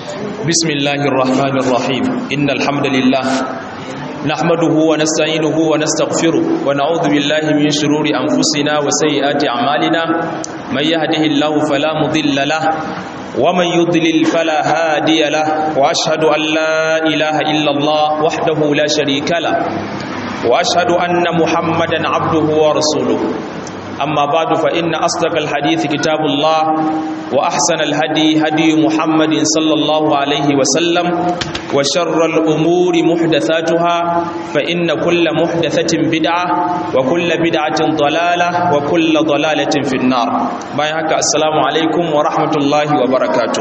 بسم الله الرحمن الرحيم إن الحمد لله نحمده ونستعينه ونستغفره ونعوذ بالله من شرور أنفسنا وسيئات أعمالنا من يهده الله فلا مضل له ومن يضلل فلا هادي له وأشهد أن لا إله إلا الله وحده لا شريك له وأشهد أن محمدا عبده ورسوله أما بعد فإن أصدق الحديث كتاب الله وأحسن الهدي هدي محمد صلى الله عليه وسلم وشر الأمور محدثاتها فإن كل محدثة بدعة وكل بدعة ضلالة وكل ضلالة في النار بايهك السلام عليكم ورحمة الله وبركاته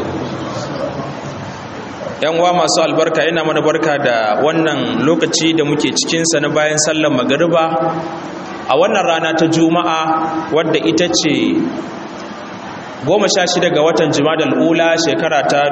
yan uwa masu albarka ina mana barka da wannan lokaci da muke cikinsa na bayan sallar magariba a wannan rana ta juma'a wadda ita ce goma sha shida ga watan jimadal ula shekara ta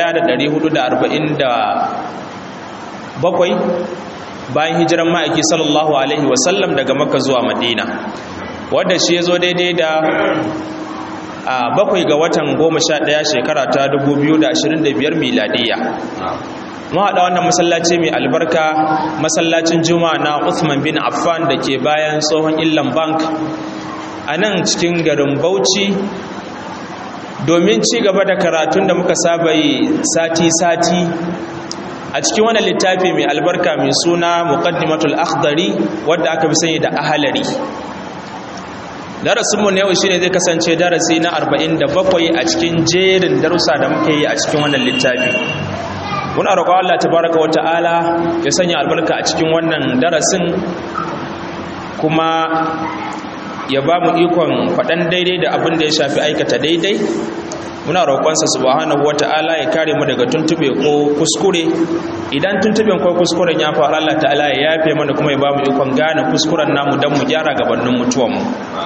1447 bayan hijiran ma'aiki sallallahu alaihi wasallam daga maka zuwa madina wadda shi ya zo daidai da a bakwai ga watan goma sha ɗaya shekara ta 2025 miladiya mu haɗa wannan masallaci mai albarka masallacin juma'a na Uthman bin Affan da ke bayan tsohon illan bank a nan cikin garin Bauchi domin ci gaba da karatun da muka saba yi sati-sati a cikin wannan littafi mai albarka mai suna muqaddimatul akhdari wadda aka fi sani da ahalari darasinmu na yau shine zai kasance darasi na 47 a cikin jerin darussa da muke yi a cikin wannan littafi muna roƙon Allah tabaraka wa ta'ala ya sanya albarka a cikin wannan darasin kuma ya ba mu ikon faɗan daidai da abin da ya shafi aikata daidai muna roƙonsa subhanahu wa ta'ala ya kare mu daga tuntube ko kuskure idan tuntuben ko kuskuren ya faru Allah ta'ala ya yafe mana kuma ya ba mu ikon gane kuskuren namu don mu gyara gabanin mutuwanmu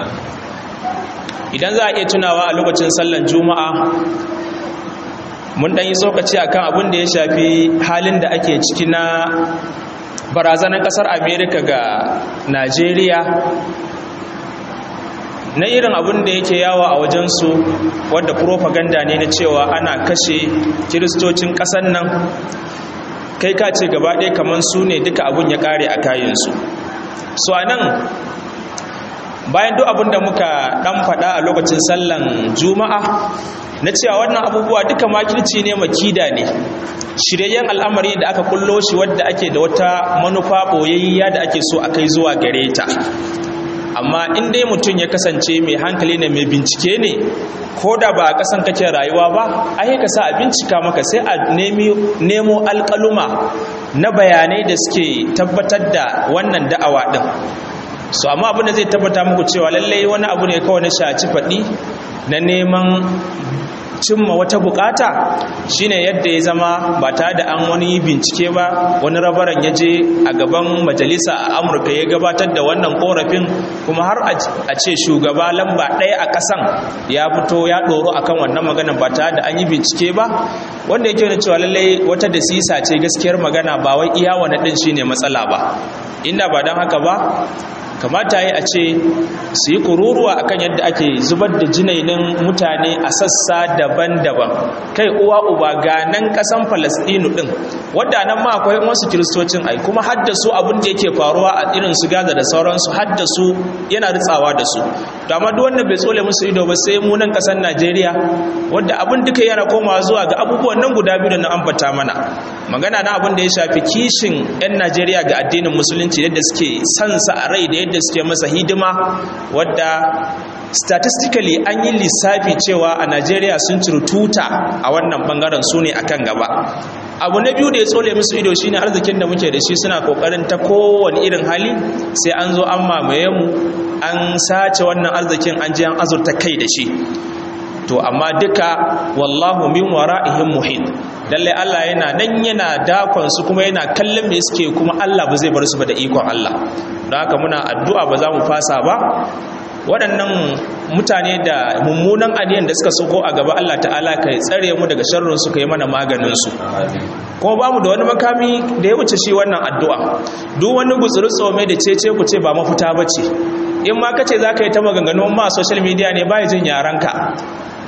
idan za a iya tunawa a lokacin sallan juma'a mun ɗan yi tsokaci a kan abin da ya shafi halin da ake ciki na barazanar ƙasar amerika ga najeriya na irin abin da yake yawa a wajensu wadda propaganda ne na cewa ana kashe kiristocin ƙasar nan kai ka ce gaba ɗaya kamar su ne duka abin ya ƙare a kayansu so a nan bayan duk abin da muka ɗan faɗa a lokacin sallan juma'a na cewa wannan abubuwa duka makirci ne makida ne shiryayyen al'amari da aka kullo shi wadda ake da wata manufa boyayya da ake so a kai zuwa gare ta amma in dai mutum ya kasance mai hankali ne mai bincike ne ko da ba a kasan kake rayuwa ba ai ka sa a bincika maka sai a nemo alƙaluma na bayanai da suke tabbatar da wannan da'awa din so amma abin da zai tabbata muku cewa lallai wani abu ne kawai na shaci faɗi na neman cimma wata bukata shine yadda ya zama ba tare da an wani bincike ba wani rabaran ya je a gaban majalisa a amurka ya gabatar da wannan korafin kuma har a ce shugaba lamba ɗaya a ƙasan ya fito ya ɗoro akan wannan maganan ba tare da an yi bincike ba wanda yake wani cewa lallai wata da sisa ce gaskiyar magana ba wai iya wani ɗin shine matsala ba inda ba don haka ba kamata yi a ce su yi kururuwa akan yadda ake zubar da jinainin mutane a sassa daban-daban kai uwa uba ga nan kasan falastinu din wadda nan ma akwai wasu kiristocin ai kuma haddasu abin da yake faruwa a irin su gaza da sauransu haddasu yana ritsawa da su to amma duk wanda bai tsole musu ido ba sai mu nan kasan najeriya wadda abin duka yana komawa zuwa ga abubuwan nan guda biyu da na ambata mana magana na abin da ya shafi kishin 'yan najeriya ga addinin musulunci yadda suke sansa a rai da yadda suke masa hidima wadda statistically an yi lissafi cewa a najeriya sun ciri tuta a wannan bangaren su ne akan gaba abu na biyu da ya tsole musu ido shine arzikin da muke da shi suna kokarin ta kowane irin hali sai an zo an mamaye mu an sace wannan arzikin an je an azurta kai da shi to amma duka wallahu min wara'ihim muhit lalle Allah yana nan yana dakon su kuma yana kallon me suke kuma Allah ba zai bar su ba da ikon Allah don haka muna addu'a ba za mu fasa ba waɗannan mutane da mummunan aniyan da suka soko a gaba Allah ta'ala ka tsare mu daga sharrin su ka yi mana maganin su kuma ba mu da wani makami da ya wuce shi wannan addu'a duk wani gutsuri tsome da cece ku ce ba mafita ba ce in ma kace za ka yi ta maganganu ma social media ne ba jin yaranka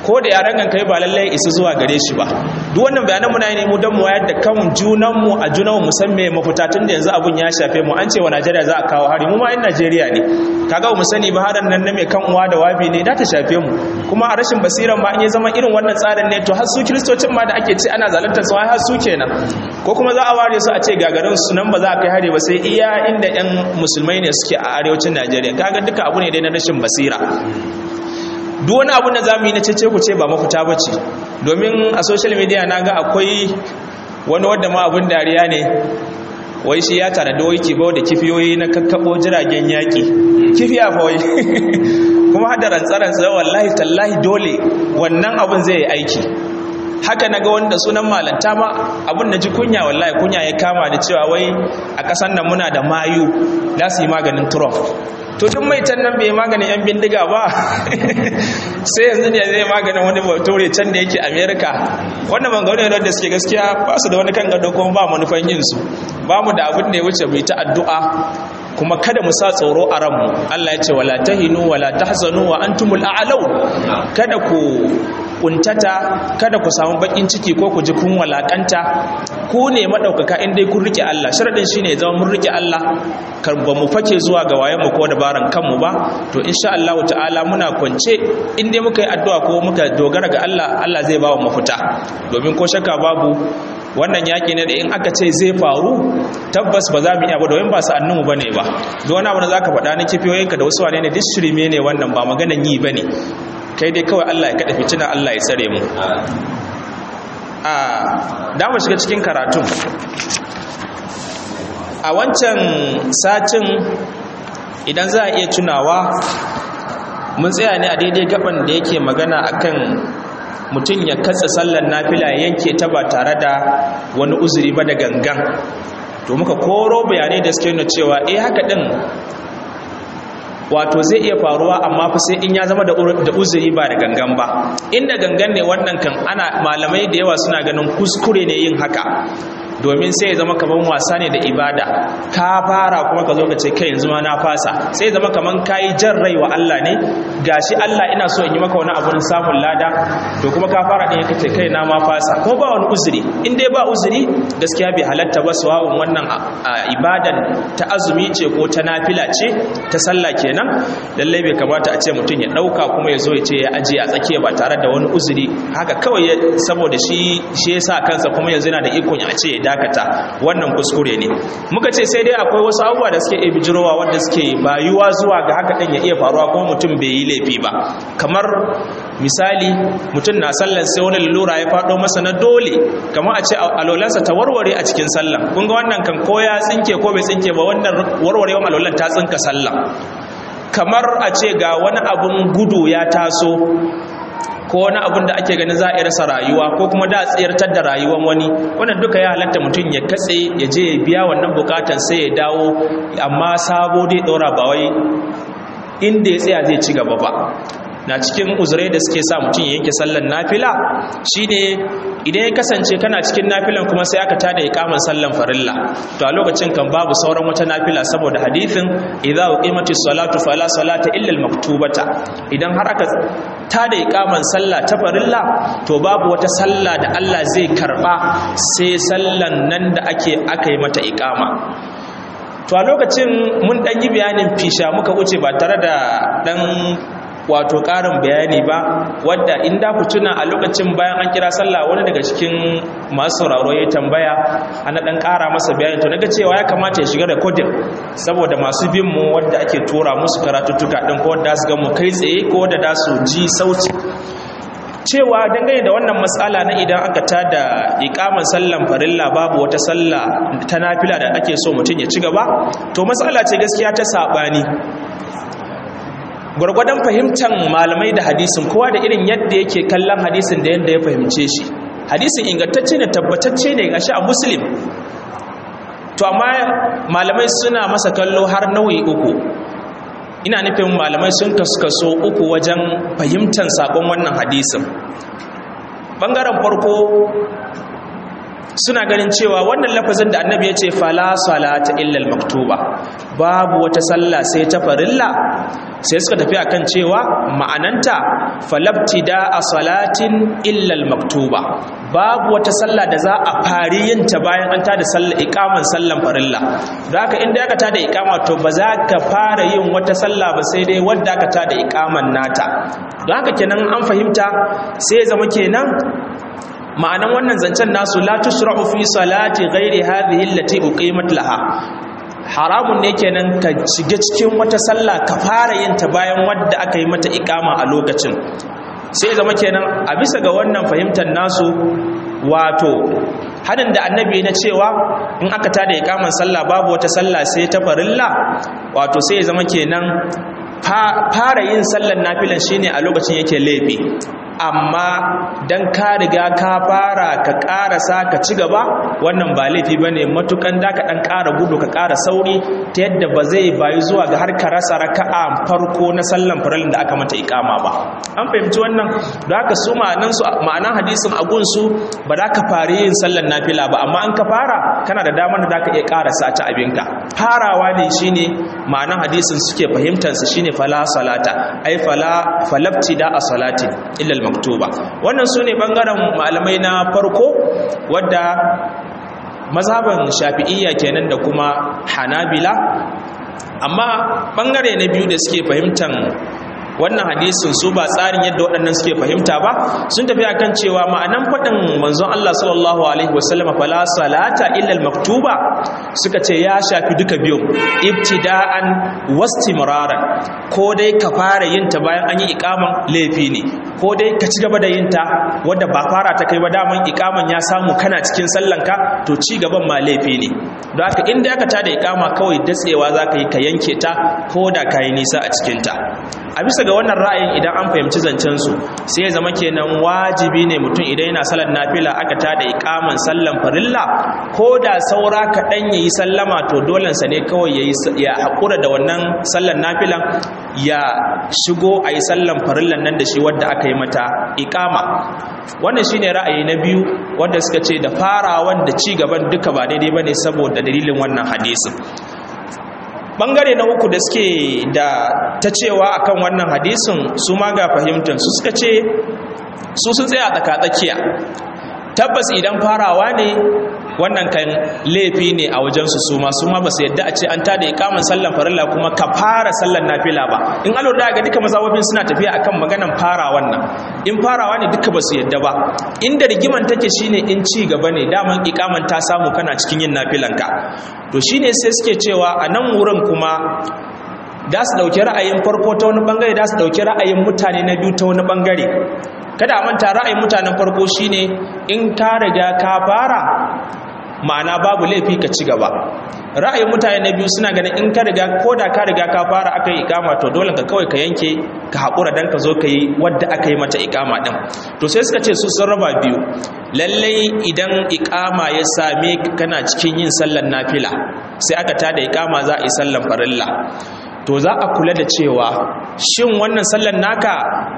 ko da yaran kan kai ba lallai isa zuwa gare shi ba duk wannan bayanan muna yi ne mu don mu wayar da kan junan mu a junan mu san me mafita tun da yanzu abun ya shafe mu an ce wa Najeriya za a kawo hari mu ma in Najeriya ne kaga mu sani ba haran nan na mai kan uwa da wabi ne da ta shafe mu kuma a rashin basiran ma in ya zama irin wannan tsarin ne to har su kiristocin ma da ake ce ana zaluntar su har su kenan ko kuma za a ware su a ce gagarin su nan ba za a kai hari ba sai iya inda yan musulmai ne suke a arewacin Najeriya kaga duka abu ne dai na rashin basira duk wani abu da za mu yi na cece ku ce ba mafita ba ce domin a social media na ga akwai wani wadda ma abin dariya ne wai shi ya tare da waiki bau da kifiyoyi na kakkaɓo jiragen yaƙi kifiya fa wai kuma hada rantsarantsa wallahi tallahi dole wannan abin zai yi aiki haka na ga wanda sunan malanta ma abin da ji kunya wallahi kunya ya kama da cewa wai a ƙasar nan muna da mayu za su yi maganin trump to duk mai can nan bai maganin yan bindiga ba sai yanzu ne zai maganin wani bature can da yake america wannan bangare ne da suke gaskiya ba su da wani kan gado kuma ba manufan yin su ba mu da abin da ya wuce mai ta addu'a kuma kada mu sa tsoro a ranmu Allah ya ce wala tahinu wala tahzanu wa antumul a'law kada ku kuntata kada ku samu bakin ciki ko ku ji kun walakanta ku ne madaukaka in dai kun rike Allah sharadin shine ya zama mun rike Allah kar ba mu fake zuwa ga wayen mu ko dabaran kanmu ba to insha Allah ta'ala muna kwance in dai muka yi addu'a ko muka dogara ga Allah Allah zai ba mu mafita domin ko shakka babu wannan yaƙi ne da in aka ce zai faru tabbas ba za mu iya ba domin ba sa'annunmu ba ne ba don wani abu da za ka faɗa na kifiyoyinka da wasu wane ne duk shirme ne wannan ba maganan yi ba ne kai dai kawai allah ya kaɗa fitina allah ya tsare mu a dama shiga cikin karatun a wancan satin idan za a iya tunawa mun tsaya ne a daidai gaban da yake magana akan mutum ya katsa sallar nafila ya yanke ta ba tare da wani uzuri ba da gangan to muka koro bayanai da suke nuna cewa eh haka din wato zai iya faruwa amma fa sai in ya zama da uzuri ba da gangan ba inda gangan ne wannan kan ana malamai da yawa suna ganin kuskure ne yin haka domin sai ya zama kaman wasa ne da ibada ka fara kuma ka zo ka ce kai yanzu ma na fasa sai ya zama kaman kayi jan rai wa Allah ne gashi Allah ina so in yi maka wani abun samun lada to kuma ka fara din kace kai na ma fasa ko ba wani uzuri in dai ba uzuri gaskiya bai halatta ba sawa'un wannan ibadan ta azumi ce ko ta nafila ce ta sallah kenan lalle bai kamata a ce mutum ya dauka kuma ya zo ya ce ya aje a tsakiya ba tare da wani uzuri haka kawai saboda shi shi yasa kansa kuma yanzu yana da ikon a ce ya dakata wannan kuskure ne muka ce sai dai akwai wasu abubuwa da suke bijirowa wanda suke bayuwa zuwa ga haka ɗin ya iya faruwa kuma mutum bai yi laifi ba kamar misali mutum na sallan sai wani lura ya faɗo masa na dole kamar a ce alolansa ta warware a cikin sallan kun ga wannan kan ko ya tsinke ko bai tsinke ba wannan warwarewan alolan ta tsinka sallan kamar a ce ga wani abun gudu ya taso ko wani abin da ake ganin za a rasa rayuwa ko kuma da tsayartar da rayuwar wani wannan duka ya halatta mutum ya katse ya je ya biya wannan bukatan sai ya dawo amma sabo dai ɗora ba wai inda ya tsaya zai ci gaba ba na cikin uzurai da suke sa mutum ya yanke sallan nafila shine idan ya kasance kana cikin nafilan kuma sai aka tada iqaman sallan farilla to a lokacin kan babu sauran wata nafila saboda hadithin idza uqimatis salatu fala salata illa al-maktubata idan har aka tada iqaman sallah ta farilla to babu wata sallah da Allah zai karba sai sallan nan da ake aka yi mata iqama to a lokacin mun dan yi bayanin fisha muka wuce ba tare da dan wato ƙarin bayani ba wadda in da ku tuna a lokacin bayan an kira sallah wani daga cikin masu sauraro ya tambaya ana ɗan ƙara masa bayani to naga cewa ya kamata ya shiga recording saboda masu bin mu wadda ake tura musu karatuttuka ɗin ko wadda su ga mu kai tsaye ko wadda da su ji sauti cewa dangane da wannan matsala na idan aka tada ikaman sallan farilla babu wata sallah ta nafila da ake so mutum ya ci gaba to matsala ce gaskiya ta saɓani gwargwadon fahimtar malamai da hadisin kowa da irin yadda yake kallon hadisin da yadda ya fahimce shi hadisin ingantacce ne tabbatacce ne gashi a muslim to amma malamai suna masa kallo har nau'i uku ina nufin malamai sun kaskaso uku wajen fahimtar sakon wannan hadisin bangaren farko suna ganin cewa wannan lafazin da annabi ya ce fala salata illal maktuba babu wata sallah sai ta farilla sai suka tafi akan cewa ma'ananta falabtida a salatin illal maktuba babu wata sallah da za a fari yin ta bayan an tada sallah ikaman sallan farilla da haka inda aka tada ikama to ba za ka fara yin wata sallah ba sai dai wadda aka tada ikaman nata don haka kenan an fahimta sai ya zama kenan ma'anan wannan zancen nasu la tushra'u fi salati ghairi hadhihi allati uqimat laha haramun ne kenan ka shiga cikin wata sallah ka fara yin ta bayan wadda aka yi mata ikama a lokacin sai zama kenan a bisa ga wannan fahimtar nasu wato hadin da annabi na cewa in aka tada ikaman sallah babu wata sallah sai ta farilla wato sai zama kenan fara yin sallar nafilan shine a lokacin yake laifi amma dan ka riga ka fara ka karasa ka ci gaba wannan ba laifi bane matukan da ka dan ƙara gudu ka ƙara sauri ta yadda ba zai bayi zuwa ga har ka rasa raka'a farko na sallan faralin da aka mata ikama ba an fahimci wannan da haka su ma'anan su ma'anan hadisin agun su ba za ka fara yin sallan nafila ba amma an ka fara kana da damar da zaka iya karasa ta abinka farawa ne shine ma'anan hadisin suke fahimtar su shine fala salata ai fala falabtida a salati illa maktuba wannan su ne ɓangaren malamai na farko wadda mazhaban shafi'iyya kenan da kuma hanabila amma ɓangare na biyu da suke fahimtar wannan hadisin su ba tsarin yadda waɗannan suke fahimta ba sun tafi akan cewa ma'anan faɗin manzon Allah sallallahu alaihi wasallam fala salata illa maktuba suka ce ya shafi duka biyun ibtida'an wastimraran ko dai ka fara yin ta bayan an yi ikaman laifi ne ko dai ka ci gaba da yin ta wadda ba fara ta kai ba daman ikaman ya samu kana cikin sallanka to ci gaban ma laifi ne don haka inda aka tada ikama kawai datsewa za ka yi ka yanke ta ko da ka yi nisa a cikinta a bisa ga wannan ra'ayin idan an fahimci zancen su sai ya zama kenan wajibi ne mutum idan yana salar nafila aka tada ikaman sallan farilla ko da saura kaɗan ya yi sallama to dolensa ne kawai ya haƙura da wannan sallan nafilan ya shigo a yi sallan farillan nan da shi wadda aka yi mata ikama wannan shine ra'ayi na biyu wanda suka ce da farawan da ci gaban duka ba daidai ba ne saboda dalilin wannan hadisin bangare na uku da suke da ta cewa akan wannan hadisin su ma ga fahimtar su suka ce su sun tsaya tsaka-tsakiya tabbas idan farawa ne wannan kan laifi ne a wajensu su ma su ma ba su yadda a ce an tada ikamin sallan farilla kuma ka fara sallan nafila ba in alo da ga duka mazawafin suna tafiya akan maganan fara wannan in farawa ne duka ba su yadda ba inda rigiman take shine in ci gaba ne daman ikaman ta samu kana cikin yin nafilanka to shine sai suke cewa a nan wurin kuma da su dauki ra'ayin farko ta wani bangare da su dauki ra'ayin mutane na biyu ta wani bangare kada a manta ra'ayin mutanen farko shine in ka riga ka fara ma'ana babu laifi ka ci gaba ra'ayin mutane na biyu suna ganin in ka riga ko da ka riga ka fara aka yi ikama to dole ka kawai ka yanke ka haƙura don ka zo ka yi wadda aka yi mata ikama ɗin to sai suka ce su sun raba biyu lallai idan ikama ya same kana cikin yin sallan nafila sai aka tada ikama za a yi sallan farilla to za a kula da cewa shin wannan sallan naka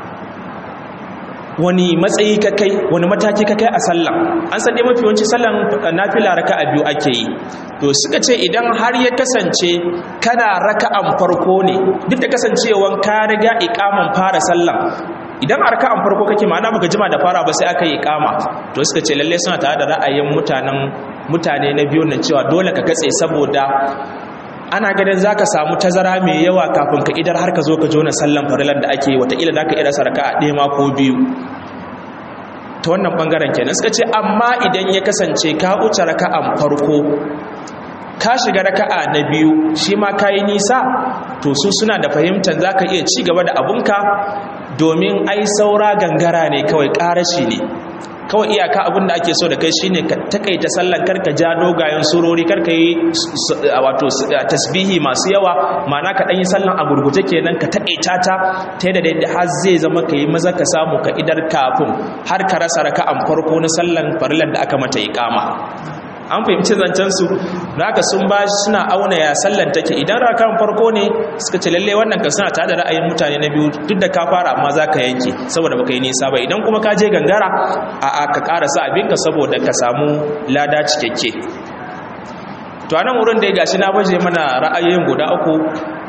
wani matsayi ka kai wani mataki ka kai a sallan an san dai mafi yawanci sallan nafila raka'a biyu ake yi to suka ce idan har ya kasance kana raka'an farko ne duk da kasancewan ka riga iqaman fara sallan idan a raka'an farko kake ma'ana baka jima da fara ba sai aka yi iqama to suka ce lalle suna tare da ra'ayin mutanen mutane na biyu nan cewa dole ka katse saboda ana ganin za ka samu tazara mai yawa kafin ka idar har ka zo ka jona sallan farilan da ake watakila za ka ira sarka a ɗaya ma ko biyu ta wannan ɓangaren kenan suka ce amma idan ya kasance ka wuce raka'an farko ka shiga raka'a na biyu shi ma ka yi nisa to su suna da fahimtar za ka iya ci gaba da abunka domin ai saura gangara ne kawai ƙarashi ne kawai iyaka abin da ake so da kai shine ka takaita sallan karka ja dogayen surori karka yi wato tasbihi masu yawa ma'ana ka dan yi sallan a gurguje kenan ka takaita ta ta yadda da har zai zama ka yi maza ka samu ka idar kafin har ka rasa raka'an farko na sallan farilan da aka mata iqama an fahimci zancen su da haka sun ba suna auna ya sallan take idan rakan farko ne suka ce lalle wannan kan suna tare da ra'ayin mutane na biyu duk da ka fara amma za ka yanke saboda baka yi nisa ba idan kuma ka je gangara a a ka karasa abinka saboda ka samu lada cikakke to anan wurin da ya gashi na baje mana ra'ayoyin guda uku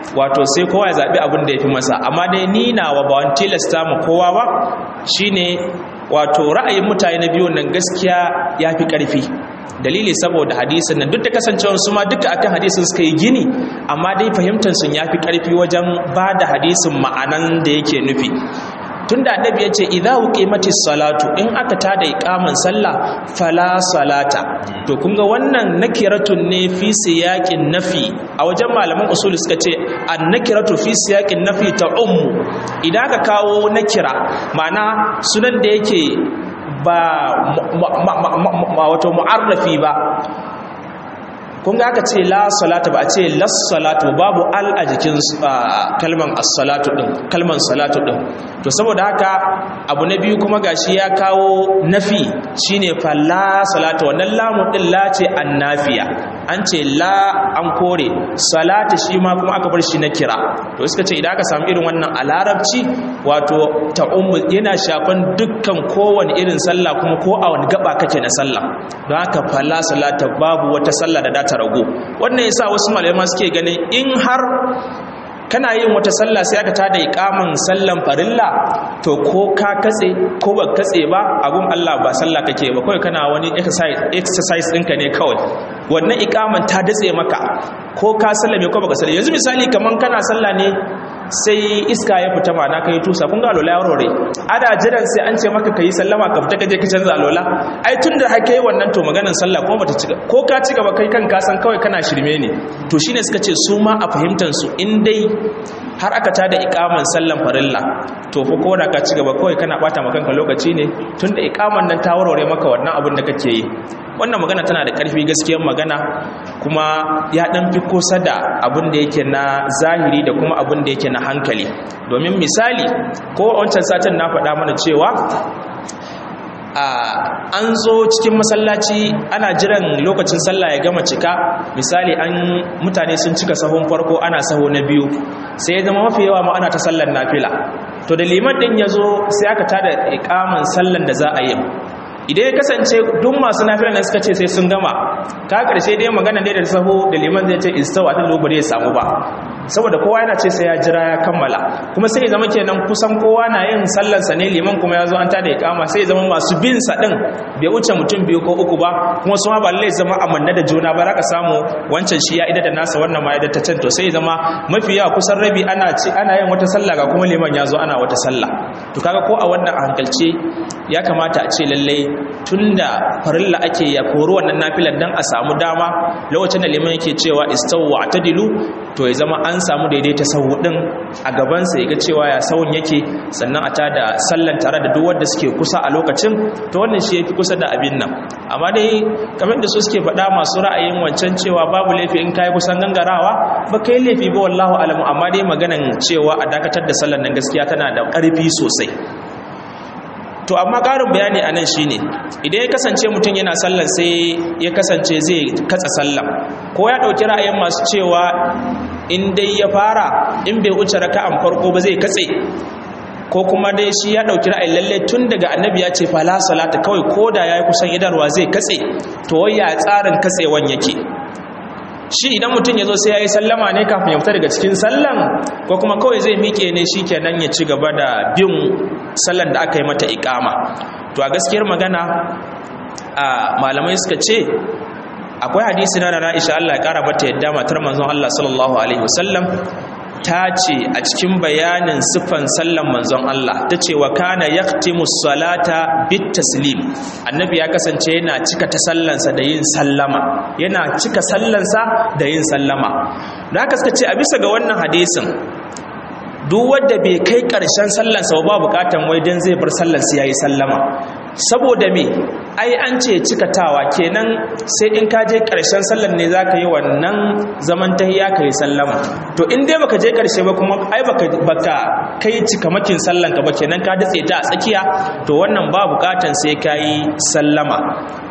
wato sai kowa ya zaɓi abin da ya fi masa amma dai ni nawa ba wani tilasta mu kowa ba shine wato ra'ayin mutane na biyu nan gaskiya ya fi ƙarfi dalili saboda hadisin nan duk da kasancewar su ma duka akan hadisin suka yi gini amma dai fahimtar sun ya fi ƙarfi wajen ba da hadisin ma'anan da yake nufi tunda annabi yace idza uqimatis salatu in aka tada iqaman sallah fala salata to kun ga wannan nakiratun ne fi siyaqin nafi a wajen malaman usuli suka ce annakiratu fi siyaqin nafi ta ummu idan aka kawo nakira ma'ana sunan da yake ba wato mu'arrafi ba kun ga aka ce la salatu ba a ce las salatu babu al a jikin kalman as-salatu din kalman salatu din to saboda haka abu na biyu kuma gashi ya kawo nafi shine fa la salatu wannan lamun din la ce annafiya an ce la an kore salatu shi ma kuma aka bar shi na kira to suka ce idan aka samu irin wannan a larabci wato ta ummu yana shafan dukkan kowane irin sallah kuma ko a wani gaba kake na sallah don haka fa la salata babu wata sallah da ta rago wannan yasa wasu malamai suke ganin in har kana yin wata sallah sai aka tada iqaman sallan farilla to ko ka katse ko ba katse ba abun Allah ba sallah kake ba kawai kana wani exercise exercise ɗinka ne kawai wannan iqaman ta datse maka ko ka sallame ko baka sallame yanzu misali kaman kana sallah ne sai iska ya fita mana kai tusa kun ga alola ya warware ada jiran sai an ce maka kai sallama ka fita kaje ka canza alola ai tunda haka yi wannan to maganar sallah ko bata ci ko ka ci gaba kai kan ka san kawai kana shirme ne to shine suka ce su ma a fahimtar su in dai har aka tada ikaman sallan farilla to fa ko da ka ci gaba kawai kana bata maka kanka lokaci ne tunda ikaman nan ta warware maka wannan abin da kake yi wannan magana tana da ƙarfi gaskiyar magana kuma ya ɗan fi kusa da abin da yake na zahiri da kuma abin da yake na hankali domin misali ko wancan satin na faɗa mana cewa an zo cikin masallaci ana jiran lokacin sallah ya gama cika misali an mutane sun cika sahun farko ana saho na biyu sai ya zama mafi yawa ma ana ta sallar nafila to da liman din ya zo sai aka tada ikaman sallan da za a yi idan ya kasance duk masu nafila nan suka ce sai sun gama ka karshe dai magana dai da saho da liman zai ce istawa ta lobo ya samu ba saboda kowa yana ce sai ya jira ya kammala kuma sai ya zama kenan kusan kowa na yin sallarsa ne liman kuma ya zo an tada ikama sai ya zama masu bin sa din bai wuce mutum biyu ko uku ba kuma su ma ba lallai zama amanna da juna ba ka samu wancan shi ya ida da nasa wannan ma ya da ta can to sai ya zama mafi yawa kusan rabi ana ci ana yin wata sallah ga kuma liman ya zo ana wata sallah to kaga ko a wannan a hankalce ya kamata a ce lallai tunda farilla ake ya kori wannan nafilar dan a samu dama lokacin da liman yake cewa istawu atadilu to ya zama an samu daidaita sahu din a gabansa ya ga cewa ya sahun yake sannan a tada sallan tare da duk wanda suke kusa a lokacin to wannan shi yafi kusa da abin nan amma dai kamar da su suke faɗa masu ra'ayin wancan cewa babu laifi in kai kusan gangarawa ba kai laifi ba wallahu alamu amma dai maganan cewa a dakatar da sallan nan gaskiya tana da ƙarfi sosai to amma ƙarin bayani a nan shine idan ya kasance mutum yana sallan sai ya kasance zai katsa sallan ko ya ɗauki ra'ayin masu cewa in dai ya fara in bai wuce raka'an farko ba zai katse ko kuma dai shi ya ɗauki ra'ayin lalle tun daga annabi ya ce fala salata kawai ko da ya yi kusan idarwa zai katse to ya tsarin katsewan yake shi idan mutum ya zo sai ya yi sallama ne kafin ya fita daga cikin sallan ko kuma kawai zai miƙe ne shi kenan ya ci gaba da bin sallan da aka yi mata ikama to a gaskiyar magana a malamai suka ce akwai hadisi na na Aisha Allah ya kara mata yadda matar manzon Allah sallallahu alaihi wasallam ta ce a cikin bayanin siffan sallan manzon Allah ta ce wa kana yaktimu salata bit taslim annabi ya kasance yana cika ta sallansa da yin sallama yana cika sallansa da yin sallama da haka suka ce a bisa ga wannan hadisin duk wanda bai kai ƙarshen sallansa ba bukatan wai dan zai bar sallansa yayi sallama saboda me ai an ce cikatawa kenan sai in ka je ƙarshen sallan ne zaka yi wannan zaman tahiyya kai sallama to in dai baka je ƙarshe ba kuma ai baka baka kai cikamakin sallan ka ba kenan ka datse ta a tsakiya to wannan ba bukatan sai ka yi sallama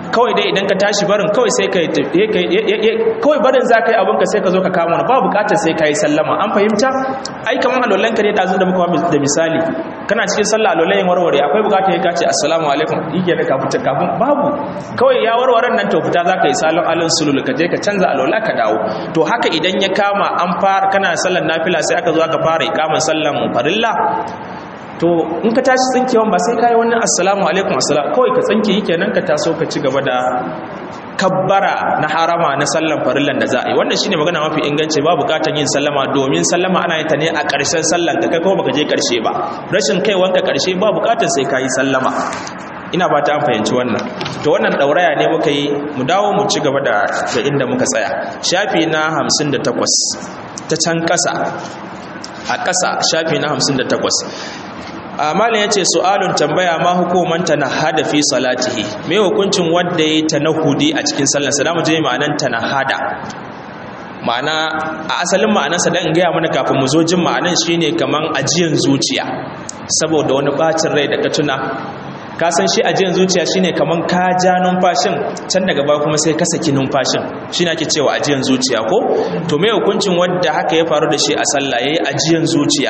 kawai dai idan ka tashi barin kawai sai ka kawai barin za ka yi abinka sai ka zo ka kama wani ba bukatar sai ka yi sallama an fahimta ai kamar alolan ka ne da da muka da misali kana cikin sallah alolan yin warware akwai bukatar ya kace assalamu alaikum yake da kafin kafin babu kawai ya warwaren nan to fita za ka yi salon alin sulul ka je ka canza alola ka dawo to haka idan ya kama an fara kana sallan nafila sai aka zo aka fara ikamin sallan farilla to in ka tashi tsinkewan ba sai ka yi wannan assalamu alaikum assalamu kawai ka tsinke yi kenan ka taso ka ci gaba da kabbara na harama na sallan farillan da za a yi wannan shine magana mafi inganci ba bukatar yin sallama domin sallama ana yin ta ne a ƙarshen sallan ka kai kuma baka je ƙarshe ba rashin kai wanka ƙarshe ba bukatar sai ka yi sallama ina ba ta an fahimci wannan to wannan ɗauraya ne muka yi mu dawo mu ci gaba da inda muka tsaya shafi na hamsin da takwas ta can ƙasa a ƙasa shafi na hamsin da takwas amalin ya ce su'alun tambaya ma hukumanta na hada fi salatihi mai hukuncin wadda ya ta nahudi a cikin sallarsa da mu je ma'anan ta na hada ma'ana a asalin ma'anarsa dan gaya mana kafin mu zo jin ma'anan shine kaman ajiyan zuciya saboda wani bacin rai da ka tuna ka san shi ajiyan zuciya shine kaman ka ja numfashin can daga baya kuma sai ka saki numfashin shine ake cewa ajiyan zuciya ko to me hukuncin wanda haka ya faru da shi a sallah yayi ajiyan zuciya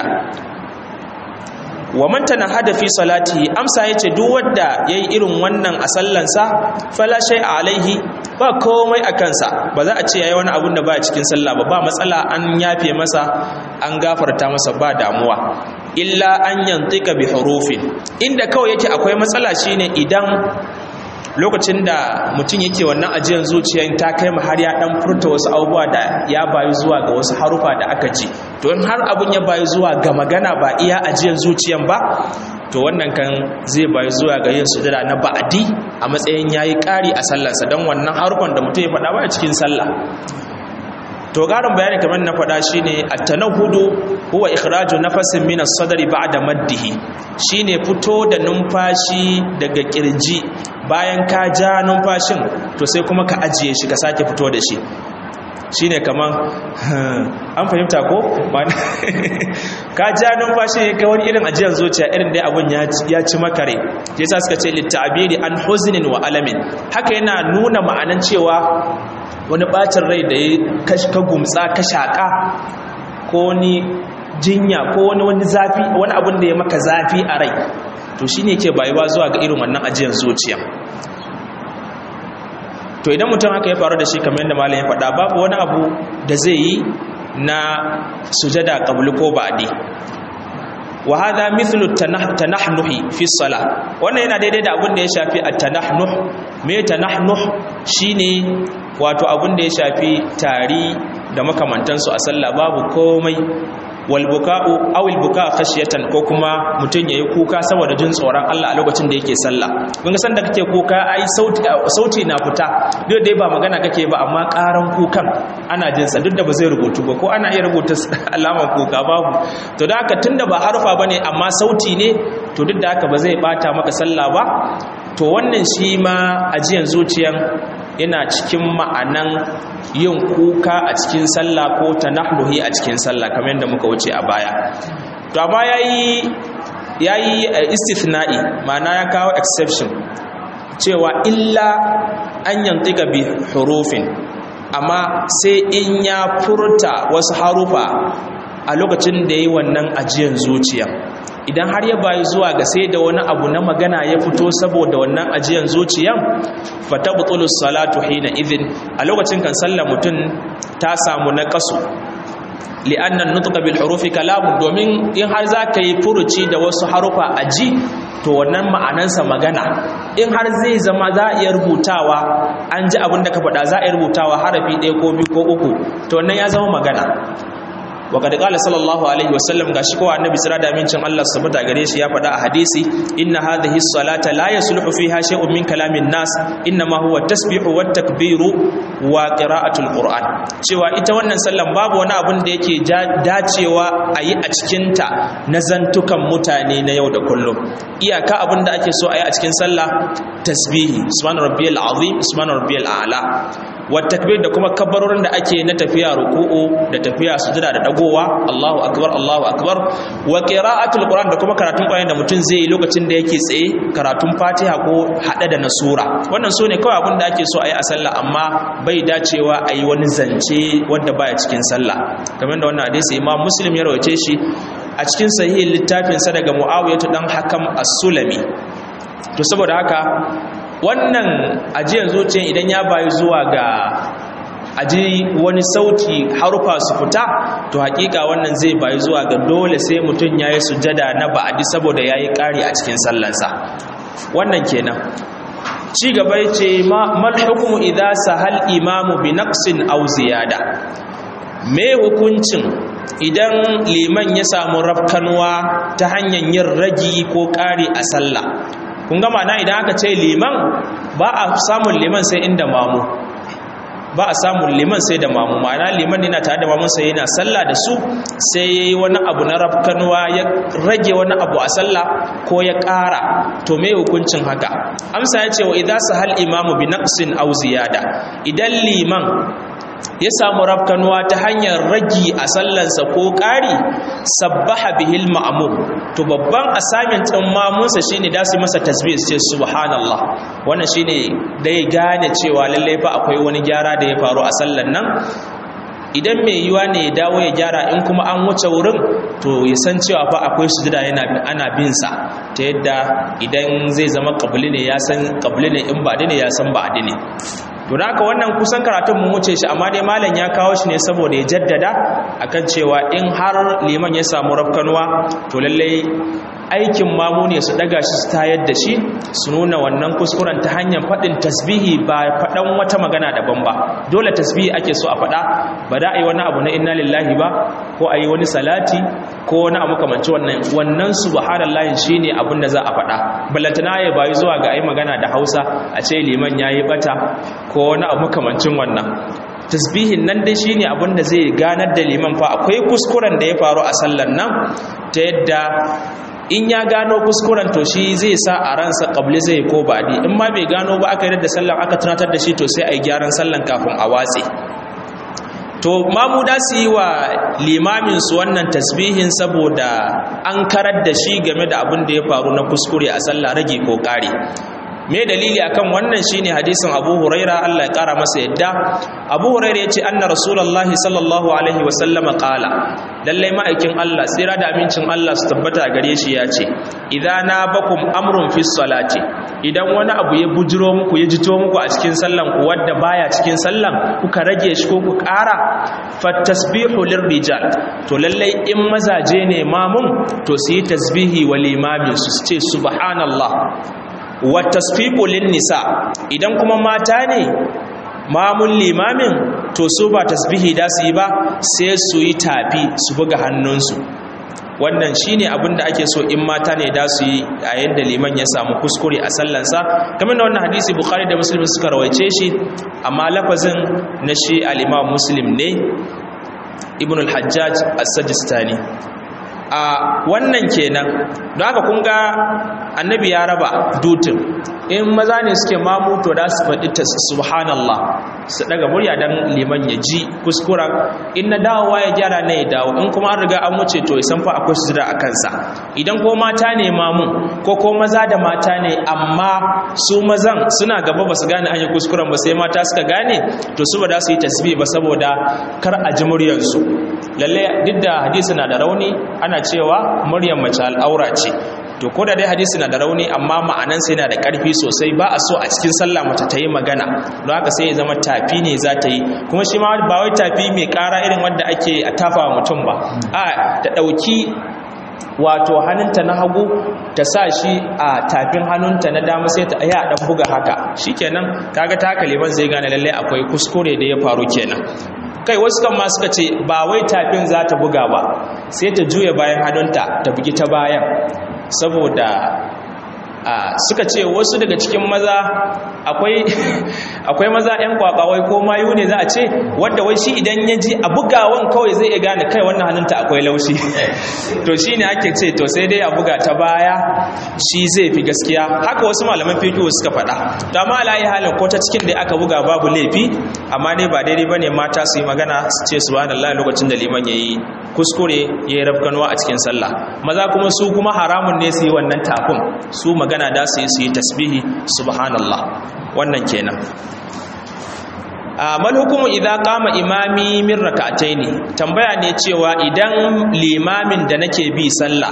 wa man tanahada fi salatihi amsa yace duk wanda yayi irin wannan a sallansa fala shay alaihi ba komai a kansa ba za a ce yayi wani abun da ba cikin sallah ba ba matsala an yafe masa an gafarta masa ba damuwa illa an yantika bi hurufin inda kawai yake akwai matsala shine idan lokacin da mutum yake wannan ajiyar zuciyar ta kai mu har ya dan furta wasu abubuwa da ya bayu zuwa ga wasu harufa da aka ji to in har abun ya bayu zuwa ga magana ba iya ajiyar zuciyar ba to wannan kan zai bayu zuwa ga yin sujada na ba'adi a matsayin yayi ƙari a sallarsa don wannan harufan da mutum ya faɗa ba cikin sallah to garin bayani kamar na faɗa shine at-tanahhudu huwa ikhraju nafasin min as-sadri ba'da maddihi shine fito da numfashi daga kirji bayan ka ja numfashin to sai kuma ka ajiye shi ka sake fito da shi shine kaman an fahimta ko ka ja numfashi ka wani irin ajiyar zuciya irin dai abun ya ci makare yasa suka ce litta'biri an huznin wa alamin haka yana nuna ma'anan cewa wani bacin rai da ya ka gumtsa ka shaƙa ko ni jinya ko wani wani zafi wani abin da ya maka zafi a rai to shine ke bayuwa zuwa ga irin wannan ajiyar zuciya to idan mutum haka ya faru da shi kamar yadda malam ya faɗa babu wani abu da zai yi na sujada qabli ko ba'di wa hadha mithlu tanahnuhi fi salah wannan yana daidai da abin da ya shafi at-tanahnuh me tanahnuh shine wato abin da ya shafi tari da makamantansu a sallah babu komai walbuka'u awil buka khashiyatan ko kuma mutun yayi kuka saboda jin tsoron Allah a lokacin da yake sallah kun ga sanda kake kuka ai sauti sauti na fita duk dai ba magana kake ba amma karan kukan ana jin sa duk da ba zai rubutu ba ko ana iya rubuta alamar kuka babu to da haka tunda ba harfa bane amma sauti ne to duk da haka ba zai bata maka sallah ba to wannan shi ma ajiyan zuciyan yana cikin ma'anan yin kuka a cikin sallah ko tanahluhi a cikin sallah kamar yadda muka wuce a baya to amma yayi yayi istithna'i ma'ana ya kawo exception cewa illa an yantiga bi hurufin amma sai in ya furta wasu harufa a lokacin da yayi wannan ajiyan zuciya idan har ya bayi zuwa ga sai da wani abu na magana ya fito saboda wannan ajiyan zuciyan fatabtulus salatu hina idhin a lokacin kan sallar mutum ta samu naqasu li'anna nutqa bil hurufi kalamun domin in har zaka yi furuci da wasu harufa aji to wannan ma'anansa magana in har zai zama za a iya rubutawa an ji abin da ka faɗa za a iya rubutawa harafi ɗaya ko biyu ko uku to wannan ya zama magana wa kad qala sallallahu alaihi wasallam gashi ko annabi sira da amincin Allah subhanahu gare shi ya faɗa a hadisi inna hadhihi salata la yasluhu fiha shay'un min kalamin nas inna ma huwa tasbihu wat takbiru wa qira'atul qur'an cewa ita wannan sallan babu wani abun da yake dacewa a yi a cikin ta na zantukan mutane na yau da kullum iyaka abun da ake so a yi a cikin sallah tasbihi subhana rabbiyal azim subhana rabbiyal a'la wa takbir da kuma kabbarorin da ake na tafiya ruku'u da tafiya sujada da dagowa Allahu akbar Allahu akbar wa qira'atul qur'an da kuma karatun qur'ani da mutum zai yi lokacin da yake tsaye karatun fatiha ko hada da na sura wannan so ne kawai abin da ake so a yi a sallah amma bai dacewa a yi wani zance wanda baya cikin sallah kamar da wannan hadisi imam muslim ya rawace shi a cikin sahihin littafinsa daga mu'awiyatu dan hakam as-sulami to saboda haka wannan ajiyar zuciya idan ya bayi zuwa ga aji wani sauti harufa su fita to hakika wannan zai bayi zuwa ga dole sai mutum ya yi sujada na ba'adi saboda ya yi ƙari a cikin sallansa wannan kenan ci gaba ce mal hukumu idza sahal imamu bi naqsin aw ziyada me hukuncin idan liman ya samu rafkanuwa ta hanyar yin ragi ko ƙari a sallah kun gama na idan aka ce liman ba a samun liman sai inda mamu ba a samun liman sai da mamu ma'ana liman yana tare da mamun sai yana sallah da su sai yayi wani abu na rafkanuwa ya rage wani abu a sallah ko ya ƙara to me hukuncin haka amsa ya ce wa idza sahal imamu bi naqsin aw ziyada idan liman ya samu rafkanuwa ta hanyar ragi a sallansa ko ƙari sabbaha bihil ma'mum to babban assignment ɗin mamunsa shine da su masa tasbih ce subhanallah wannan shine da ya gane cewa lalle fa akwai wani gyara da ya faru a sallan nan idan mai yiwa ne ya dawo ya gyara in kuma an wuce wurin to ya san cewa fa akwai sujada yana ana bin sa ta yadda idan zai zama qabli ne ya san qabli ne in ba ne ya san ba ne to da haka wannan kusan karatun mun wuce shi amma dai malam ya kawo shi ne saboda ya jaddada akan cewa in har liman ya samu rafkanuwa to lallai aikin mamu ne su daga shi su tayar da shi su nuna wannan kuskuren ta hanyar faɗin tasbihi ba faɗan wata magana daban ba dole tasbihi ake so a faɗa ba da a yi wani abu na inna lillahi ba ko a yi wani salati ko wani abu kamanci wannan wannan subhanallahi shine abin da za a faɗa ballantana ya bayi zuwa ga ai magana da Hausa a ce liman yayi bata ko wani abu kamancin wannan tasbihin nan dai shine abin da zai ganar da liman fa akwai kuskuren da ya faru a sallar nan ta yadda in ya gano kuskuren to shi zai sa a ransa kabli zai ko baɗi in ma bai gano ba aka yi da sallan aka tunatar da shi to sai a yi gyaran sallan kafin a watse to mamu da su yi wa limamin su wannan tasbihin saboda an karar da shi game da abin da ya faru na kuskure a sallah rage ko ƙari me dalili akan wannan shine hadisin Abu Huraira Allah ya kara masa yadda Abu Huraira yace anna Rasulullahi sallallahu alaihi wa sallama qala lalle ma'aikin Allah tsira da amincin Allah su tabbata gare shi yace idza nabakum amrun fi salati idan wani abu ya bujiro muku ya jito muku a cikin sallan ku wanda baya cikin sallan kuka rage shi ko ku kara fattasbihu lirrijal to lalle in mazaje ne mamun to su yi tasbihi wal imami su ce subhanallah wa tasfiqu lin nisa idan kuma mata ne mamun limamin to su ba tasbihi da su yi ba sai su yi tafi su buga hannunsu wannan shine abin da ake so in mata ne da su yi a yadda liman ya samu kuskure a sallansa kamar da wannan hadisi bukhari da muslim suka rawaice shi amma lafazin na shi al-imam muslim ne ibn al-hajjaj as-sajistani a wannan kenan don haka kun ga annabi ya raba dutin in maza ne suke mamuto da su faɗi ta subhanallah su daga murya don liman ya ji kuskuren in na dawowa ya gyara na ya dawo in kuma an riga an wuce to san fa akwai su a kansa idan ko mata ne mamu ko ko maza da mata ne amma su mazan suna gaba ba su gane hanyar kuskuren ba sai mata suka gane to su ba da su yi tasbih ba saboda kar a ji muryarsu lalle duk da hadisi na da rauni ana cewa muryar mace al'aura ce to ko da dai hadisi na da rauni amma ma'anan sai na da ƙarfi sosai ba a so a cikin sallah mace ta yi magana don haka sai ya zama tafi ne za ta yi kuma shi ma ba wai tafi mai ƙara irin wanda ake a tafa wa mutum ba a ta ɗauki wato hannunta na hagu ta sa shi a tafin hannunta na dama sai ta ya dan buga haka shikenan kaga ta kaliban zai gane lalle akwai kuskure da ya faru kenan kai wasu kan ma suka ce ba wai tafin za ta buga ba sai ta juya bayan hannunta ta bugi ta bayan saboda suka ce wasu daga cikin maza akwai maza 'yan kwakwawai ko mayu ne za a ce wadda wai shi idan ya ji a bugawan kawai zai iya gane kai wannan hannunta akwai laushi to shi ne ake ce to sai dai a buga ta baya shi zai fi gaskiya haka wasu malaman fiƙi suka faɗa to amma alayi halin ko ta cikin da aka buga babu laifi amma dai ba daidai bane mata su yi magana su ce subhanallah lokacin da liman yayi kuskure yayi rafkanwa a cikin sallah maza kuma su kuma haramun ne su yi wannan tafin su magana da su yi su yi tasbihi subhanallah wannan kenan mal hukumu idan kama imami min rak'ataini tambaya ne cewa idan limamin da nake bi sallah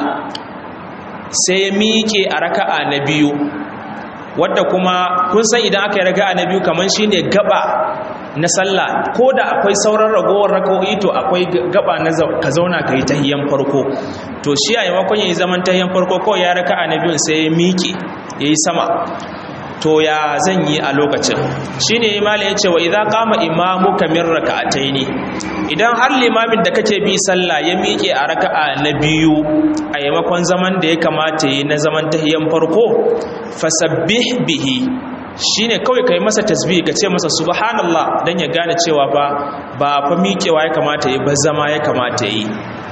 sai ya miƙe a raka'a na biyu wadda kuma kun san idan aka yi raka'a na biyu kaman shine gaba na sallah ko da akwai sauran ragowar raka'o'i to akwai gaba na ka zauna kai tahiyan farko to shi a yamakon yayi zaman tahiyan farko kawai ya raka'a na biyun sai ya miƙe yayi sama to ya zan yi a lokacin shine imali yace wa idza qama imamuka min rak'ataini idan har limamin da kake bi sallah ya miƙe a raka'a na biyu a yamakon zaman da ya kamata yi na zaman tahiyan farko fasabbih bihi shine kawai kai masa tasbih ka ce masa subhanallah dan ya gane cewa ba ba fa miƙewa ya kamata yi ba zama ya kamata yi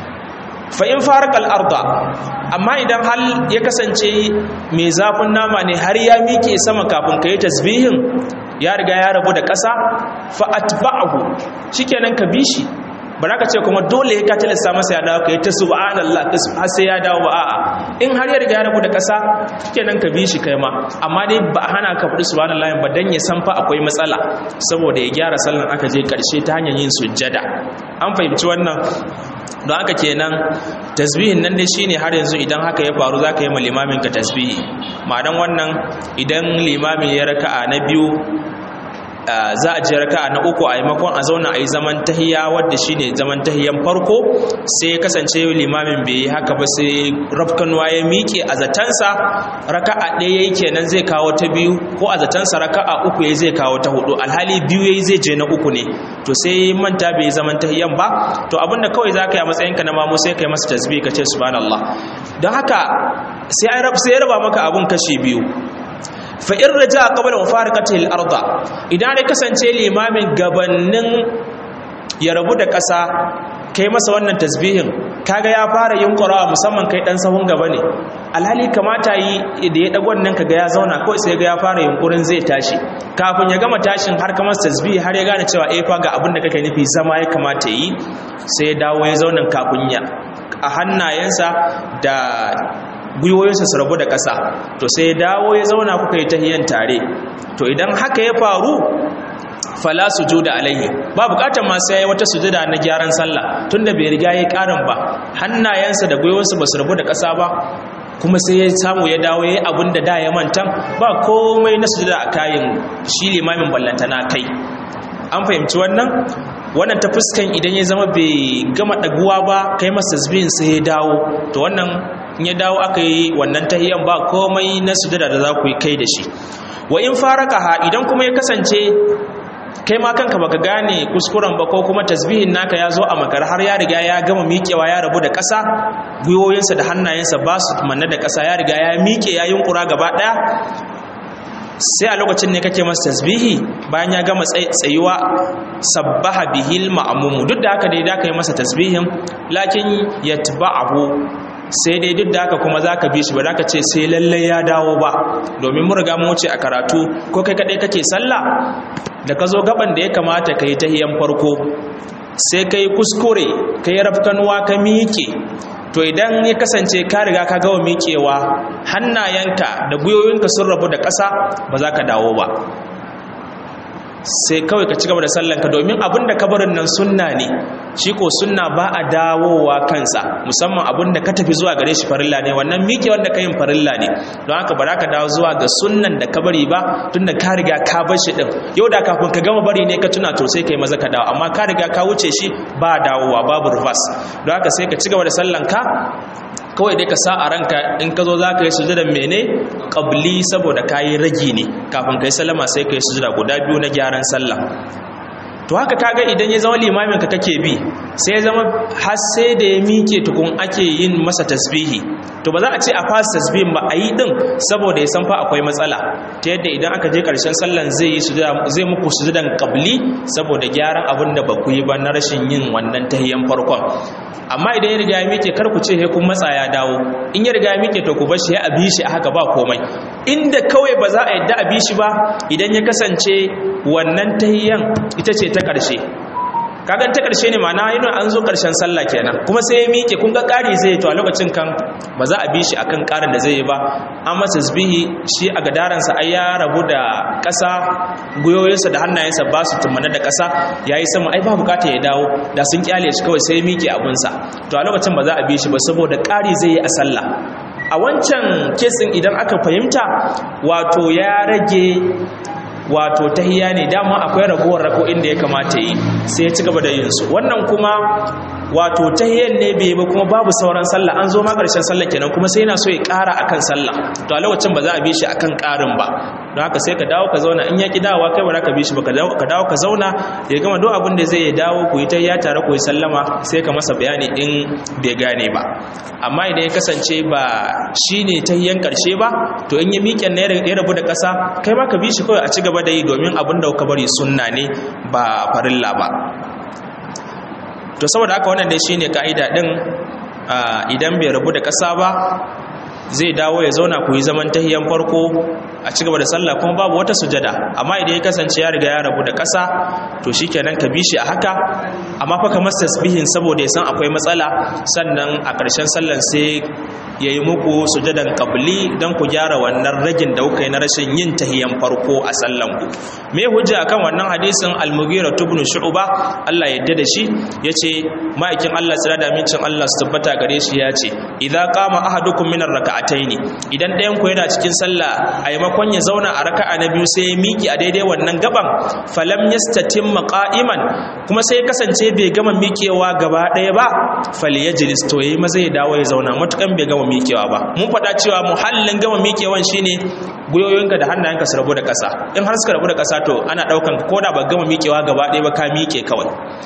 fa in farakal arda amma idan hal ya kasance mai zafin nama ne har ya miƙe sama kafin ka yi tasbihin ya riga ya rabu da ƙasa fa atba'ahu shikenan ka bi shi ba za ka ce kuma dole ka tilasta masa ya dawo ka yi ta subhanallah har sai ya dawo ba a'a in har ya riga ya rabu da ƙasa shikenan ka bi shi kai ma amma dai ba hana ka faɗi subhanallah ba dan ya san fa akwai matsala saboda ya gyara sallan aka je ƙarshe ta hanyar yin sujjada an fahimci wannan don haka kenan tasbihin nan dai shine har yanzu idan haka ya faru zaka yi ma limamin ka tasbihi ma'anan wannan idan limamin ya raka'a na biyu za a je raka'a na uku a maimakon a zauna a yi zaman tahiya wadda shine zaman tahiyan farko sai ya kasance limamin bai yi haka ba sai rafkanwa ya miƙe a zatansa raka'a ɗaya yayi kenan zai kawo ta biyu ko a zatansa raka'a uku yayi zai kawo ta hudu alhali biyu yayi zai je na uku ne to sai manta bai zaman tahiyan ba to abinda kawai zaka yi a matsayinka na mamu sai kai masa tasbih ka ce subhanallah don haka sai ai rab sai ya raba maka abun kashi biyu fa in raja qabla mufaraqati al-arda idan dai kasance limamin gabannin ya rabu da ƙasa kai masa wannan tasbihin kaga ya fara yunkurawa musamman kai dan sahun gaba ne alhali kamata yi da ya dago nan kaga ya zauna kawai sai ga ya fara yunkurin zai tashi kafin ya gama tashin har kamar tasbihi har ya gane cewa eh fa ga abin da kake nufi zama ya kamata yi sai ya dawo ya zauna kafin ya a hannayensa da gwiwoyinsa su rabu da ƙasa to sai ya dawo ya zauna kuka yi tahiyan tare to idan haka ya faru fala sujuda alaihi ba bukatar ma sai wata sujuda na gyaran sallah tunda bai riga yayi karin ba hannayensa da gwiwoyinsa ba su rabu da ƙasa ba kuma sai ya samu ya dawo yayi abin da da ya mantan ba komai na sujuda a kayan shi limamin ballantana kai an fahimci wannan wannan ta fuskan idan ya zama bai gama daguwa ba kai masa tasbihin sai ya dawo to wannan in ya dawo aka yi wannan tahiyan ba komai na sujada da za ku yi kai da shi wa in faraka idan kuma ya kasance kai ma kanka baka gane kuskuren ba ko kuma tasbihin naka ya zo a makar har ya riga ya gama miƙewa ya rabu da ƙasa gwiwoyinsa da hannayensa ba su manna da ƙasa ya riga ya miƙe ya yunkura gaba ɗaya sai a lokacin ne kake masa tasbihi bayan ya gama tsayuwa sabbaha bihil ma'mum duk da haka dai da kai masa tasbihin lakin yatba'ahu sai dai duk da haka kuma zaka bi shi ba zaka ce sai lalle ya dawo ba domin mun riga mu wuce a karatu ko kai kadai kake sallah da ka zo gaban da ya kamata kai tahiyan farko sai kai kuskure kai rafkanuwa ka miƙe to idan ya kasance ka riga ka gawa miƙewa hannayenka da gwiwoyinka sun rabu da ƙasa ba za ka dawo ba sai kawai ka ci gaba da sallanka domin abin da kabarin nan sunna ne shi ko sunna ba a dawowa kansa musamman abin da ka tafi zuwa gare shi farilla ne wannan miƙe wanda ka yin farilla ne don haka ba za ka dawo zuwa ga sunnan da ka bari ba tun da ka riga ka bar shi ɗin yau da kafin ka gama bari ne ka tuna to sai ka yi maza ka dawo amma ka riga ka wuce shi ba dawowa babu reverse don haka sai ka ci gaba da sallanka kawai dai ka sa a ranka in ka zo za ka yi sujudan mene ƙabli saboda ka yi ragi ne kafin ka yi sallama sai ka yi sujuda guda biyu na gyaran sallah to haka kaga idan ya zama limamin ka kake bi sai ya zama har sai da ya mike tukun ake yin masa tasbihi to ba za a ce a fasa tasbihin ba a yi din saboda ya san fa akwai matsala ta yadda idan aka je karshen sallan zai yi zai muku sujudan qabli saboda gyaran abin da ba ku yi ba na rashin yin wannan tahiyyan farkon amma idan ya riga ya mike kar ku ce he kun matsa ya dawo in ya riga ya mike to ku bar shi ya abi shi haka ba komai inda kawai ba za a yadda abi shi ba idan ya kasance wannan tahiyyan ita ce ta ƙarshe kagan ta ƙarshe ne ma'ana yana an zo ƙarshen sallah kenan kuma sai ya miƙe kun ga ƙari zai to a lokacin kan ba za a bi shi akan ƙarin da zai yi ba an masa zbihi shi a gadaransa ai ya rabu da ƙasa guyoyinsa da hannayensa ba su tumana da ƙasa ya yi sama ai ba bukata ya dawo da sun kyale shi kawai sai ya miƙe abinsa to a lokacin ba za a bi shi ba saboda ƙari zai yi a sallah a wancan kesin idan aka fahimta wato ya rage wato tahiya ne dama akwai ragowar rako inda ya kamata yi sai ya ci gaba da yin su wannan kuma wato tahiyan ne bai ba kuma babu sauran sallah an zo ma karshen sallah kenan kuma sai yana so ya ƙara akan sallah to a lokacin ba za a bi shi akan ƙarin ba don haka sai ka dawo ka zauna in ya ki dawowa kai ba za ka bi shi ba ka dawo ka zauna ya gama duk abin da zai dawo ku yi tahiya tare ku yi sallama sai ka masa bayani in bai gane ba amma idan ya kasance ba shi ne tahiyan ƙarshe ba to in ya miƙe na ya rabu da ƙasa kai ma ka bi shi kawai a ci gaba da yi domin abin da ka bari sunna ne ba farilla ba to saboda haka wannan dai shine ka'ida din idan bai rabu da ƙasa ba zai dawo ya zauna ku yi zaman tahiyan farko a ci gaba da sallah kuma babu wata sujada amma idan ya kasance ya riga ya rabu da ƙasa to shikenan ka bi shi a haka amma fa kamar tasbihin saboda ya san akwai matsala sannan a ƙarshen sallan sai ya yi muku sujadan qabli don ku gyara wannan ragin da kuka yi na rashin yin tahiyan farko a sallan ku me hujja akan wannan hadisin al-mughira ibn shu'ba Allah ya yarda da shi yace ma'aikin Allah tsira da mincin Allah su tabbata gare shi yace idza qama ahadukum min ar-rak'ataini idan ɗayan ku yana cikin sallah a maimakon ya zauna a raka'a na biyu sai ya miki a daidai wannan gaban falam yastatim qa'iman kuma sai ya kasance bai gama mikewa gaba ɗaya ba falyajlis to yayi maza ya dawo ya zauna matukan bai gama mikewa ba mun faɗa cewa muhallin gama mikewan shine guyoyinka da hannayenka su rabu da ƙasa in har suka rabu da ƙasa to ana ɗaukan ko da ba gama mikewa gaba ɗaya ba ka mike kawai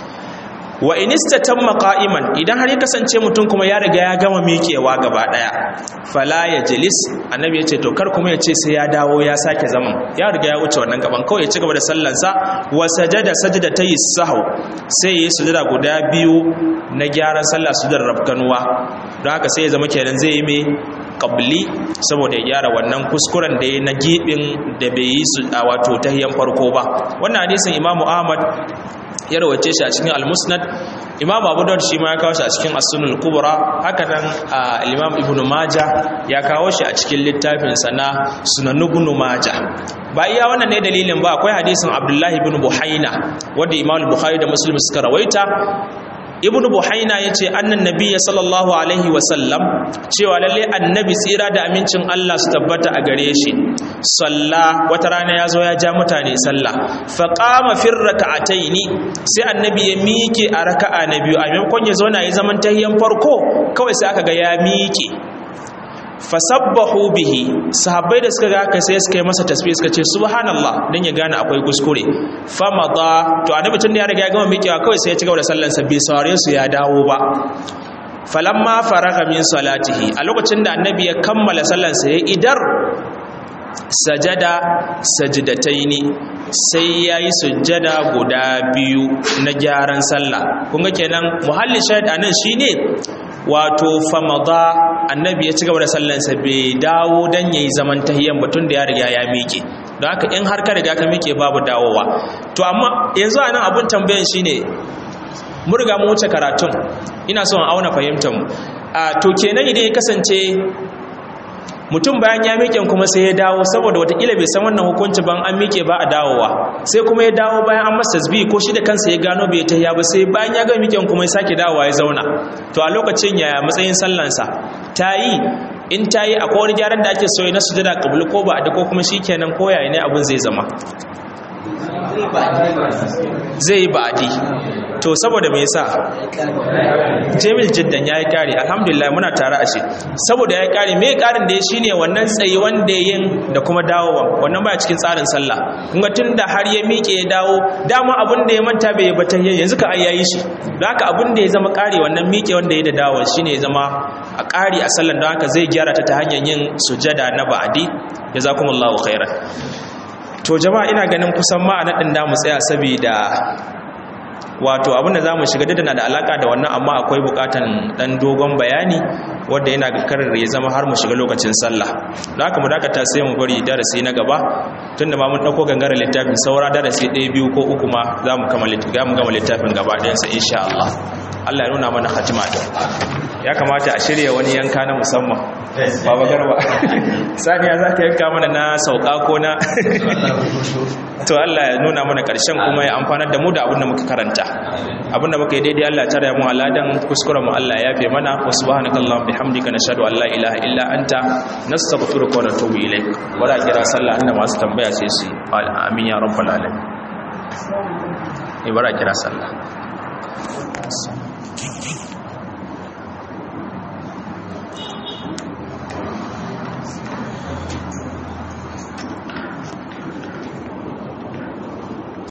wa inista tamma qa'iman idan har ya kasance mutum kuma ya riga ya gama miƙewa gaba daya fala ya jilis annabi yace to kar kuma yace sai ya dawo ya sake zaman ya riga ya wuce wannan gaban kawai ya ci gaba da sallansa wa sajada sajdatay sahw sai yi sujada guda biyu na gyaran sallah sujudar rafkanuwa don haka sai ya zama kenan zai yi mai qabli saboda ya gyara wannan kuskuren da ya na gibin da bai yi su a wato tahiyan farko ba wannan hadisin imamu ahmad ya rawace shi a cikin al-musnad imam abu dawud shi ma ya kawo shi a cikin as-sunan kubra haka nan al-imam ibnu maja ya kawo shi a cikin littafin sa na sunan ibnu maja ba iya wannan ne dalilin ba akwai hadisin abdullahi ibn buhaina wanda imam bukhari da muslim suka rawaita ibn buhaina ya ce annan nabiya sallallahu alaihi wasallam cewa lalle annabi tsira da amincin Allah su tabbata a gare shi salla wata rana ya zo ya ja mutane sallah faƙama fin raka'ataini sai annabi ya miƙe a raka'a na biyu a maimakon ya zauna ya zaman tahiyan farko kawai sai aka ga ya miƙe fasabbahu bihi sahabbai da suka ga haka sai suka yi masa tasbih suka ce subhanallah dan ya gane akwai kuskure famada to annabi tun da ya riga ya gama miƙewa kawai sai ya ci gaba da sallar sa bai saurare su ya dawo ba falamma faraga min salatihi a lokacin da annabi ya kammala sallar sa ya idar sajada sajidataini sai ya yi sujjada guda biyu na gyaran sallah kun ga kenan muhalli shahid anan shine wato famada annabi ya ci gaba da sallansa bai dawo dan yayi zaman tahiyyan batun da ya riga ya miƙe don haka in har ka riga ka miƙe babu dawowa to amma yanzu anan abun tambayan shine mun riga mu wuce karatun ina son auna fahimtar mu a to kenan idan ya kasance mutum bayan ya miƙe kuma sai ya dawo saboda watakila bai san wannan hukunci ban an miƙe ba a dawowa sai kuma ya dawo bayan an masa tasbih ko shi da kansa ya gano bai ta ba sai bayan ya ga miƙen kuma ya sake dawowa ya zauna to a lokacin ya matsayin sallansa ta yi in ta yi akwai wani gyaran da ake so na sujada kabul ko ba a ko kuma shikenan ko yaya ne abin zai zama zai yi ba'adi to saboda me yasa jamil jiddan yayi kare alhamdulillah muna tare a shi saboda yayi kare me karin da ya shine wannan tsayi wanda yin da kuma dawowa wannan baya cikin tsarin sallah kun ga tunda har ya miƙe ya dawo dama abin da ya manta bai bata yanzu ka ai yayi shi don haka abin da ya zama kare wannan miƙe wanda ya da dawo shine ya zama a kare a sallan don haka zai gyara ta ta hanyar yin sujada na ba'adi jazakumullahu khairan to jama'a ina ganin kusan ma a naɗin da mu tsaya saboda wato abinda za mu shiga da na da alaka da wannan amma akwai bukatan dan dogon bayani wanda yana ga karar ya zama har mu shiga lokacin sallah da haka mu dakata sai mu bari darasi na gaba tunda ma mun dauko gangaren littafin saura darasi ɗaya biyu ko uku ma za mu gama littafin gaba ɗayansa insha Allah Allah ya nuna mana khatima da ya kamata a shirya wani yanka na musamman baba garba saniya za ka yanka mana na sauka ko na to Allah ya nuna mana ƙarshen kuma ya amfanar da mu da abin da muka karanta abin da muka yi daidai Allah ya tare mu aladan kuskuren mu Allah ya yafe mana wa subhanakallahumma bihamdika nashhadu an la ilaha illa anta nastaghfiruka wa natubu ilaik wala kira sallah inda masu tambaya sai su amin ya rabbal alamin ibara kira sallah